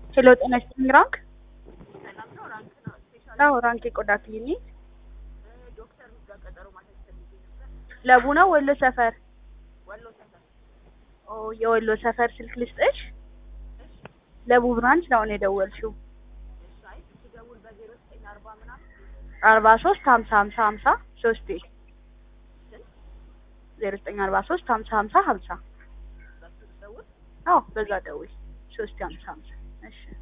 ሄሎ ጤና ይስጥልኝ ራንክ አዎ ራንክ የቆዳ ክሊኒክ ለቡ ነው ወሎ ሰፈር ኦ የወሎ ሰፈር ስልክ ልስጥሽ ለቡ ብራንች ነው አሁን የደወልሽው አርባ ሶስት ሀምሳ ሀምሳ ሀምሳ ሶስቴ ዜሮ ዘጠኝ አርባ ሶስት ሀምሳ ሀምሳ ሀምሳ አዎ በዛ ደውይ ሶስቴ ሀምሳ ሀምሳ እሺ